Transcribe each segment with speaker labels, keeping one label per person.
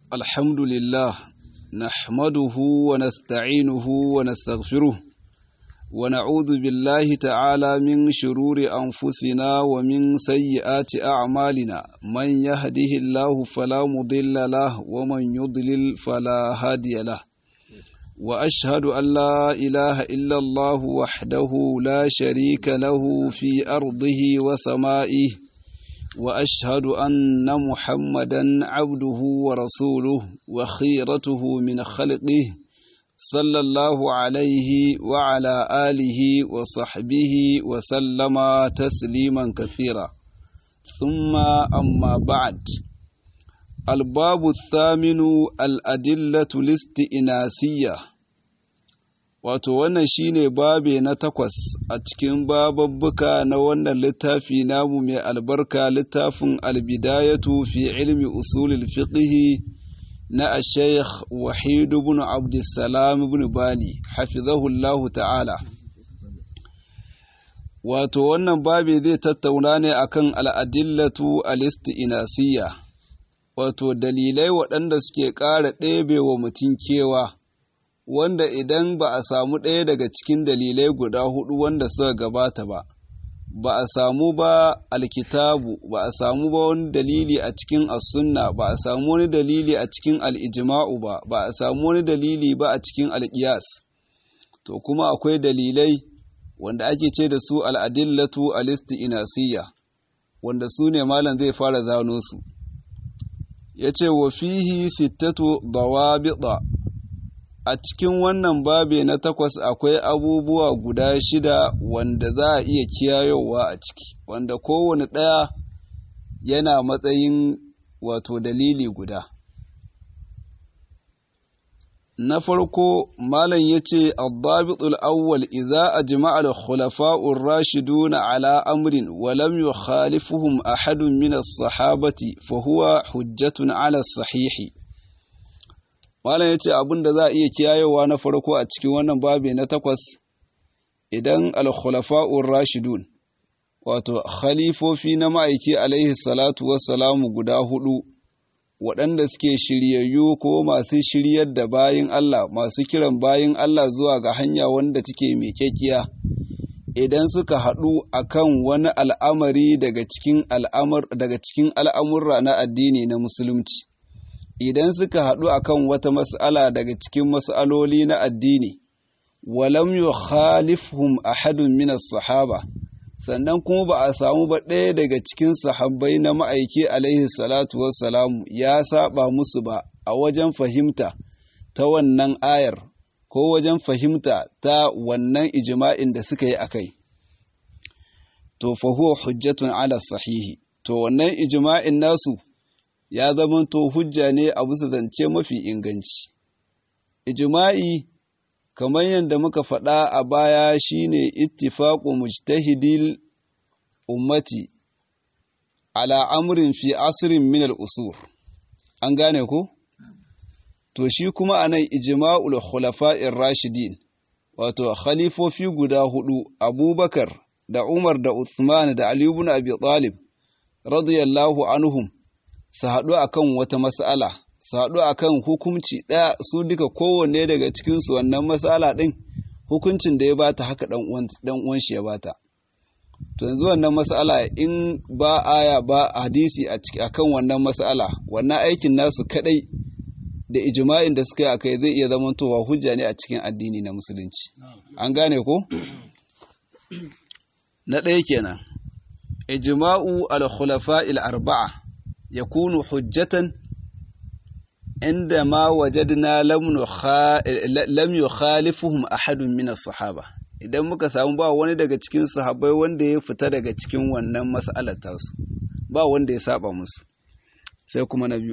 Speaker 1: الحمد لله نحمده ونستعينه ونستغفره ونعوذ بالله تعالى من شرور أنفسنا ومن سيئات أعمالنا من يهده الله فلا مضل له ومن يضلل فلا هادي له وأشهد أن لا إله إلا الله وحده لا شريك له في أرضه وسمائه وأشهد أن محمدا عبده ورسوله وخيرته من خلقه صلى الله عليه وعلى آله وصحبه وسلم تسليما كثيرا ثم أما بعد الباب الثامن الأدلة الاستئناسية wato wannan shine babe na takwas a cikin bababbuka na wannan littafi namu mai albarka littafin albidayatu fi ilmi usulul fiqhi na ashaykh wahid ibn abdussalam ibn bali hafizahullahu ta'ala wato wannan babe zai tattauna ne akan al'adillatu al-isti'nasiyya wato dalilai waɗanda suke ƙara ɗebe wa mutum kewa wanda idan ba a samu ɗaya daga cikin dalilai guda hudu wanda suka gabata ba ba a samu ba alkitabu ba a samu ba wani dalili a cikin as-sunna ba a samu wani dalili a cikin al'ijima'u ba ba a samu wani dalili ba a cikin alƙiyas to kuma akwai dalilai wanda ake ce da su al'adillatu al-isti'nasiyya wanda su ne malam zai fara zano su ya ce wa fihi sittatu dawabita a cikin wannan babe na takwas akwai abubuwa guda shida wanda za a iya kiyayowa a ciki wanda kowane ɗaya yana matsayin wato dalili guda na farko malam ya ce abbabitul awwal idza ajma'a al-khulafa'ur rashiduna ala amrin wa lam yukhalifuhum ahadun min as-sahabati fa huwa hujjatun ala sahihi malam ya ce abin da za a iya kiyayewa na farko a cikin wannan babi na takwas idan al-khulafa'ur rashidun wato khalifofi na ma'aiki alaihi salatu wassalamu guda hudu waɗanda suke shiryayyu ko masu shiryar da bayin Allah masu kiran bayin Allah zuwa ga hanya wanda take miƙaƙiya idan suka haɗu akan wani al'amari daga cikin daga cikin al'amurra na addini na musulunci idan suka haɗu akan wata mas'ala daga cikin mas'aloli na addini walam yukhalifhum ahadun min sahaba sannan kuma ba a samu ba ɗaya daga cikin sahabbai na ma'aiki alaihi salatu wassalamu ya saba musu ba a wajen fahimta ta wannan ayar ko wajen fahimta ta wannan ijma'in da suka yi a kai to fa huwa hujjatun ala sahihi to wannan ijma'in nasu ya zamanto hujja ne a bisa zance mafi inganci ijma'i kamar yadda muka faɗa a baya shine ittifaqu mujtahidil ummati ala amrin fi asrin min al-usur an gane ko to shi kuma anan ijma'ul khulafa'ir rashidin wato khalifofi guda hudu abubakar da umar da uthman da ali ibn abi talib radiyallahu anhum su haɗu akan wata mas'ala su haɗu a kan hukunci ɗaya su duka kowanne daga cikinsu wannan matsala ɗin hukuncin da ya bata haka ɗan uwan shi ya bata to yanzu wannan matsala in ba aya ba hadisi a kan wannan matsala wannan aikin nasu kaɗai da ijma'in da suka yi akai zai iya zamantowa hujja ne a cikin addini na musulunci an gane ko na ɗaya kenan ijma'u al-khulafa'il arba'a yakunu hujjatan عندما وجدنا لم يخالفهم أحد من الصحابة idan muka samu ba wani daga cikin sahabbai wanda ya fita daga cikin wannan mas'alar tasu ba wanda ya saba musu sai kuma na biyu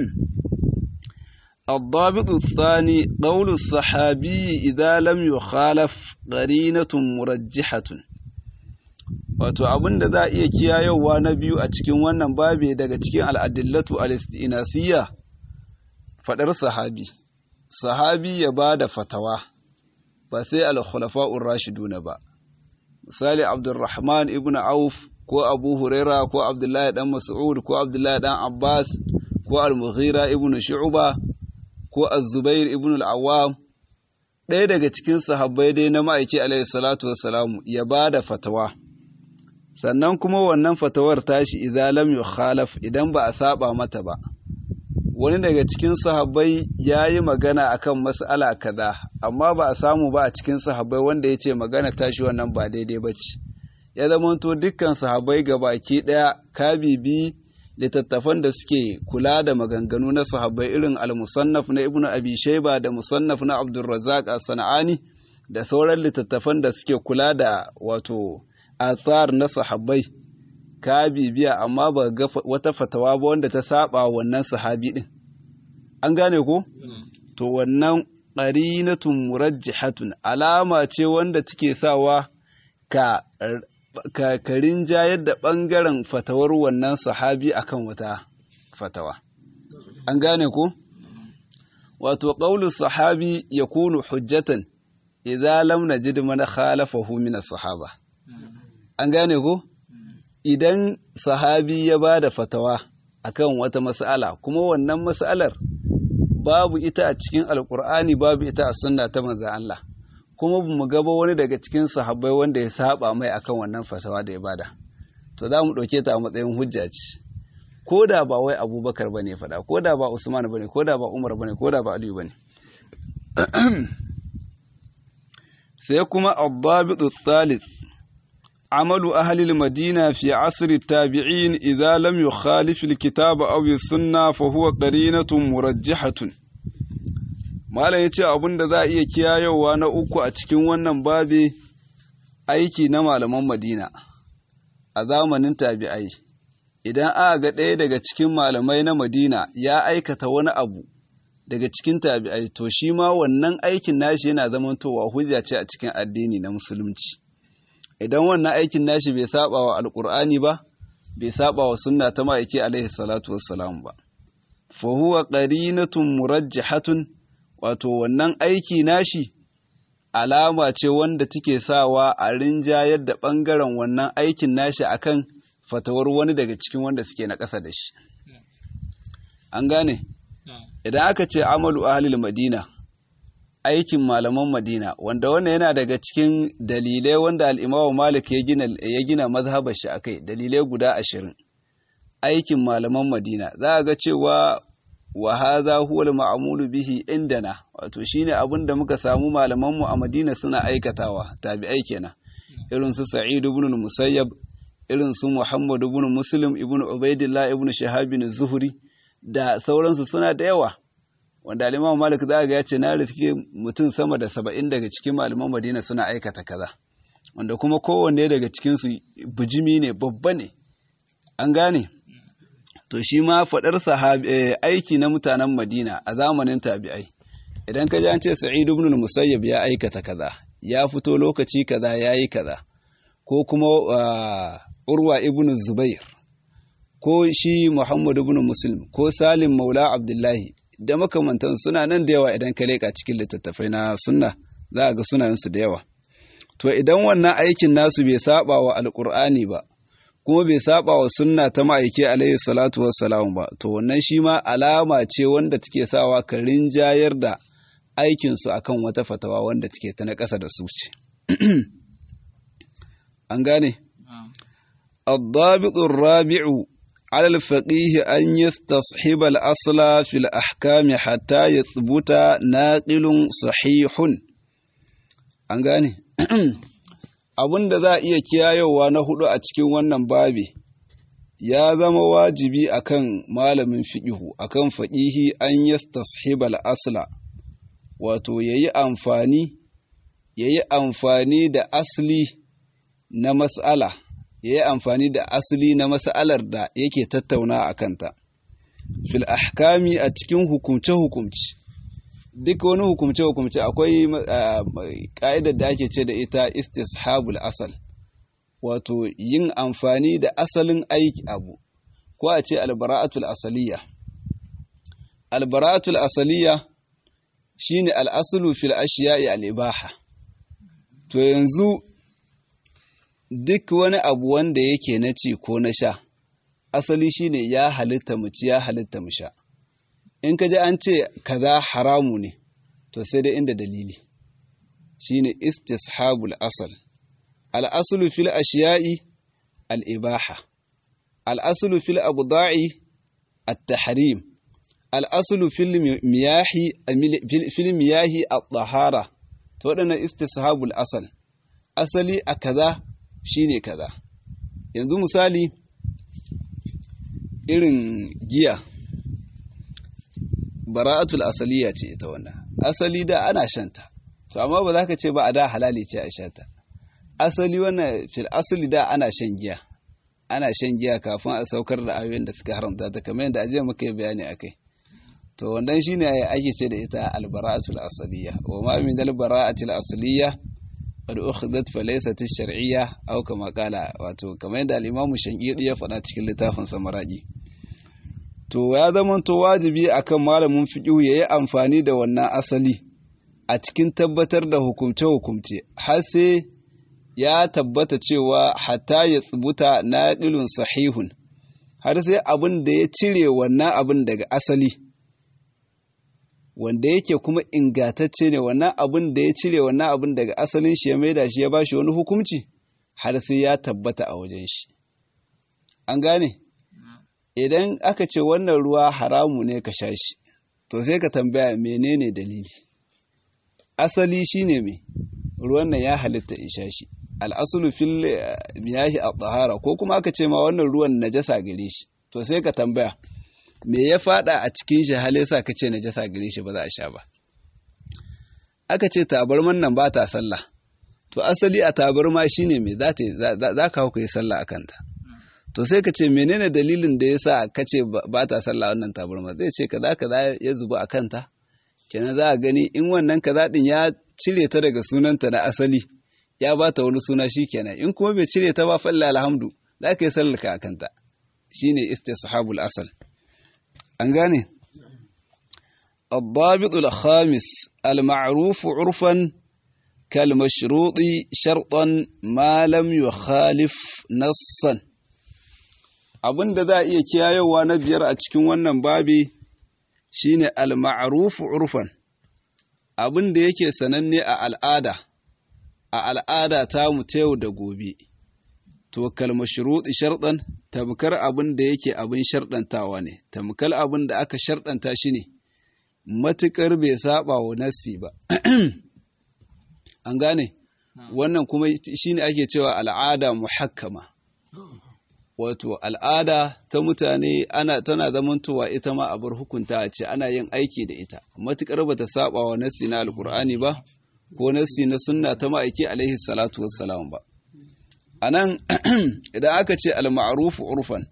Speaker 1: الضابط الثاني قول الصحابي إذا لم يخالف قرينة مرجحة wato abin da za a iya kiyayewa na biyu a cikin wannan babe daga cikin al'adillatu al-istinasiyya faɗar sahabi sahabi ya ba da fatawa ba sai al-khulafa'ur rashiduna ba misali abdurrahman ibn auf ko abu huraira ko abdullahi dan mas'ud ko abdullahi dan abbas ko al-mughira ibn shu'ba ko az-zubair ibn al-awwam ɗaya daga cikin sahabbai dai na ma'aiki alaihi salatu wassalamu ya ba da fatawa sannan kuma wannan fatawar tashi idan lam yukhalaf idan ba a saba mata ba wani daga cikin sahabbai ya yi magana akan mas'ala kaza amma ba a samu ba a cikin sahabbai wanda ya ce magana tashi wannan ba daidai ba ce ya zamanto dukkan sahabbai baki ɗaya ka bibi littattafan da suke kula da maganganu na sahabbai irin al-musannaf na ibnu abi shayba da musannaf na abdurrazzaq as-sanani da sauran littattafan da suke kula da wato athar na sahabbai ka bibiya amma ba ga wata fatawa ba wanda ta saba wannan sahabi din an gane ko to wannan qarinatun murajjihatun alama ce wanda take sawa ka kakarin jayar da ɓangaren fatawar wannan sahabi akan wata fatawa. An gane ku? Wato, ƙaunin sahabi ya kunu hujjatan, idan lam na ji mana khalafahu min sahaba. An gane ku? Idan sahabi ya ba da fatawa akan wata mas'ala, kuma wannan mas'alar babu ita a cikin Alƙur'ani babu ita a sunna ta manzan Allah. kuma mu gaba wani daga cikin sahabbai wanda ya saba mai akan wannan fasawa da ya bada to za mu ɗauke ta a matsayin hujja ce ko da ba wai abubakar ba ne faɗa ko da ba usman ba ne ko da ba umar ba ne ko da ba aliyu ba ne sai kuma abbabitu thalith عمل أهل المدينة في عصر التابعين إذا لم يخالف الكتاب أو السنة فهو قرينة مرجحة Malam ya ce abin da za a iya kiyayowa na uku a cikin wannan babi aiki na malaman Madina a zamanin tabi'ai. Idan aka ga ɗaya daga cikin malamai na Madina ya aikata wani abu daga cikin tabi'ai, to shi ma wannan aikin nashi yana zamantowa hujja ce a cikin addini na Musulunci. Idan wannan aikin nashi bai saba wa Alƙur'ani ba, bai saba wa sunna ta ma'aiki alaihi salatu wassalam ba. Fa huwa qarinatun murajjihatun wato wannan aiki nashi alama ce wanda take sawa a rinjayar da ɓangaren wannan aikin nashi akan fatawar wani daga cikin wanda suke na ƙasa da shi an gane idan aka ce amalu ahlil madina aikin malaman madina wanda wannan yana daga cikin dalilai wanda al'imamu malik ya gina ya gina mazhabar shi akai dalilai guda ashirin aikin malaman madina za a ga cewa wa hadha huwa al-ma'mulu bihi indana wato shine abin da muka samu malaman mu a Madina suna aikatawa tabi'ai kenan irin su Sa'id ibn al-Musayyab irin su Muhammad ibn Muslim ibn Ubaidillah ibn Shahab ibn Zuhri da sauransu suna da yawa wanda al-Imam Malik za ga ya ce na riske mutum sama da saba'in daga cikin malaman Madina suna aikata kaza wanda kuma kowanne daga cikin su bijimi ne babba ne an gane to shi ma faɗar aiki na mutanen Madina a zamanin tabi'ai idan ka ji an ce Sa'id ibn Musayyab ya aikata kaza ya fito lokaci kaza yayi kaza ko kuma Urwa ibn Zubair ko shi Muhammad ibn Muslim ko Salim Maula Abdullahi da makamantan suna nan da yawa idan ka leka cikin littattafai na sunna za a ga sunayensu da yawa to idan wannan aikin nasu bai saba wa alkur'ani ba kuma bai saba wa sunna ta ma'aiki alaihi salatu wassalam ba to wannan shi ma alama ce wanda take sawa ka rinjayar da aikinsu akan wata fatawa wanda take ta na ƙasa da su ce an gane الضابط الرابع على الفقيه أن يستصحب الأصل في الأحكام حتى يثبت ناقل صحيح an gane abin da za a iya kiyayewa na hudu a cikin wannan babi ya zama wajibi akan malamin fiƙihu akan faƙihi an yastashibal asla wato yayi amfani yayi amfani da asli na mas'ala yayi amfani da asli na mas'alar da yake tattauna a kanta fil ahkami a cikin hukumce hukumci duk wani hukumce-hukumce akwai ƙa'idar da ake ce da ita istishabul asal wato yin amfani da asalin aiki abu ko a ce albara'atul asaliya albara'atul asaliya shine al'asulu fil ashiya'i al'ibaha to yanzu duk wani abu wanda yake na ci ko na sha asali shine ya halitta mu ci ya halitta mu sha in ka ji an ce kaza haramu ne to sai dai inda dalili shine istishabul asal al-aslu fil ashiya'i al-ibaha al-aslu fil abda'i at-tahrim al-aslu fil miyahi fil miyahi at-tahara to wadannan istishabul asal asali a kaza shine kaza yanzu misali irin giya bara'atul asaliya ce ita wannan asali da ana shanta to amma ba za ka ce ba a da halali ce a shata asali wannan fil asali da ana shan giya ana shan giya kafin a saukar da ayoyin da suka haramta ta kamar yadda ajiya muka yi bayani akai to wannan shine ake ce da ita albara'atul asaliya wa ma min albara'atil asaliya qad ukhidat fa laysat ash-shar'iyya aw kama qala wato kamar yadda al-imamu shankidi ya faɗa cikin littafin samaraki to ya zama to wajibi akan malamin fiqh yayi amfani da wannan asali a cikin tabbatar da hukumce-hukumce har sai ya tabbata cewa hatta ya tsubuta naqilun sahihun har sai abin da ya cire wannan abin daga asali wanda yake kuma ingatacce ne wannan abin da ya cire wannan abin daga asalin shi ya maida shi ya bashi wani hukunci har sai ya tabbata a wajen shi an gane idan aka ce wannan ruwa haramu ne ka sha shi to sai ka tambaya menene dalili asali shine me ruwan nan ya halitta in sha shi al'asulu fil miyahi a tsahara ko kuma aka ce ma wannan ruwan najasa gare shi to sai ka tambaya me ya fada a cikin shi hal yasa ka ce najasa gare shi ba za a sha ba aka ce tabarman nan ba ta sallah to asali a tabarma shine me za za ka hau yi sallah a kanta to sai ka ce menene dalilin da yasa ka ce ba ta sallah wannan tabarma zai ce kaza kaza ya zuba a kanta kenan za a gani in wannan kaza din ya cire ta daga sunanta na asali ya ba ta wani suna shi kenan in kuma bai cire ta ba falla alhamdu za ka yi sallarka a kanta shine istishabul asal an gane الضابط الخامس المعروف عرفا كالمشروط شرطا ما لم يخالف نصا abin da za a iya kiyayewa na biyar a cikin wannan babi shine al-ma'ruf urfan abin da yake sananne a al'ada a al'ada ta mu ta yau da gobe to kalma shuruɗi sharɗan tamkar abin da yake abin sharɗantawa ne tamkar abin da aka sharɗanta shi ne matuƙar bai saba wa nassi ba an gane wannan kuma shine ake cewa al'ada muhakkama wato al'ada ta mutane ana tana zamantowa ita ma abar hukunta ce ana yin aiki da ita matuƙar bata saba wa nassi na alkur'ani ba ko nassi na sunna ta ma'aiki alaihi salatu wassalam ba anan idan aka ce al-ma'ruf urfan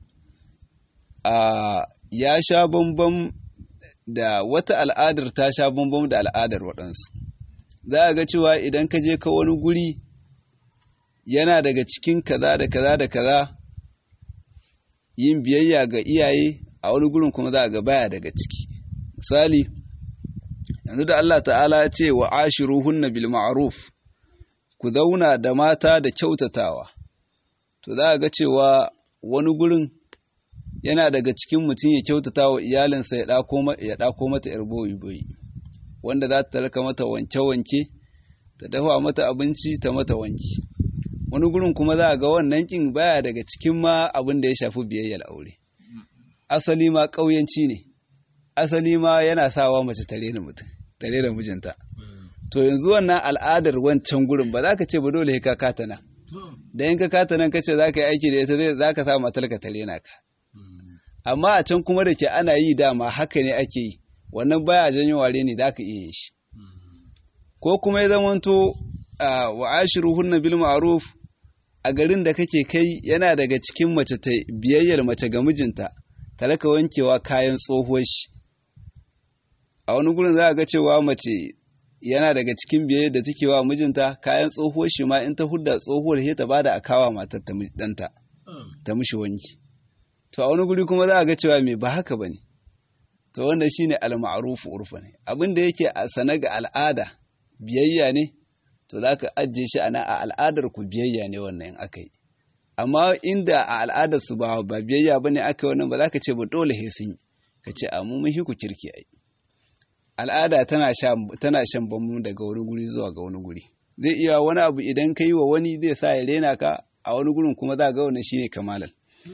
Speaker 1: a ya sha bambam da wata al'adar ta sha bambam da al'adar waɗansu za a ga cewa idan ka je ka wani guri yana daga cikin kaza da kaza da kaza yin biyayya ga iyaye a wani gurin kuma za a ga baya daga ciki misali yanzu da Allah ta'ala ya ce wa ashiruhunna bil ma'ruf ku zauna da mata da kyautatawa to za a ga cewa wani gurin yana daga cikin mutum ya kyautata wa iyalinsa ya ɗako mata ‘yar boyi-boyi wanda za ta raka mata wanke-wanke ta dafa mata abinci ta mata wanki wani gurin kuma za a ga wannan ƙin baya daga cikin ma abin da ya shafi biyayyar aure asali ma ƙauyanci ne asali ma yana sawa mace tare da mutum tare da mijinta to yanzu wannan al'adar wancan gurin ba za ka ce ba dole ka kata nan da in ka kata nan ka ce za ka yi aiki da ita zai za ka sa matarka tare na ka amma a can kuma da ke ana yi dama haka ne ake yi wannan baya janyo ware ne za ka iya yin shi ko kuma ya zamanto wa ashiruhunna bil ma'ruf a garin da kake kai yana daga cikin mace ta biyayyar mace ga mijinta ta raka wankewa kayan tsohuwar shi a wani gurin za a ga cewa mace yana daga cikin biyayyar da take wa mijinta kayan tsohuwar shi ma in ta hudda tsohuwar sai ta bada a kawa matar ta danta ta mishi wanki to a wani guri kuma za a ga cewa me ba haka bane to wannan shine al-ma'ruf urfa ne abin da yake a sana ga al'ada biyayya ne to za ka ajiye shi ana a al'adar ku biyayya ne wannan aka yi amma inda a al'adar su ba ba biyayya ba ne aka yi wannan ba za ka ce ba dole he sun yi ka ce a mu ku kirki ai al'ada tana tana shan bambu daga wani guri zuwa ga wani guri zai iya wani abu idan ka yi wa wani zai sa ya rena ka a wani gurin kuma za ga wannan shine kamalan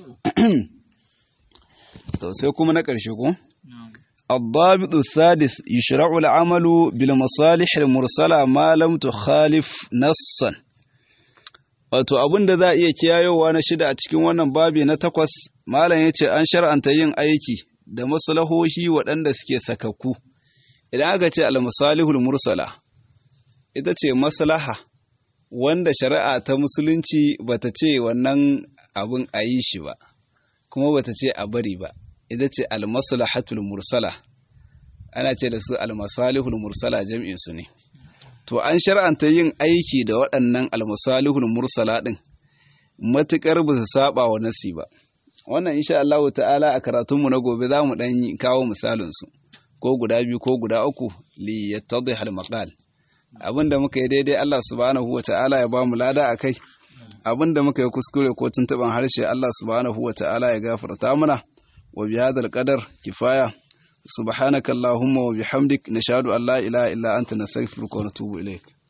Speaker 1: to sai kuma na ƙarshe ko الضابط السادس يشرع العمل بالمصالح المرسلة ما لم تخالف نصا wato abin da za a iya kiyayowa na shida a cikin wannan babi na takwas malam ya ce an shar'anta yin aiki da maslahohi waɗanda suke sakakku idan aka ce al-masalihul mursala ita ce maslaha wanda shari'a ta musulunci bata ce wannan abin a yi shi ba kuma bata ce a bari ba ita ce almaslahatul mursala ana ce da su almasalihul mursala jam'in su ne to an shar'anta yin aiki da waɗannan almasalihul mursala din matukar ba su saba wa nasi ba wannan insha Allah ta'ala a karatunmu na gobe za mu dan kawo misalin su ko guda biyu ko guda uku li yattadih al maqal abinda muka yi daidai Allah subhanahu wa ta'ala ya ba mu lada akai abinda muka yi kuskure ko tuntuban harshe Allah subhanahu wa ta'ala ya gafarta mana وبهذا القدر كفاية سبحانك اللهم وبحمدك نشهد أن لا إله إلا أنت نستغفرك ونتوب إليك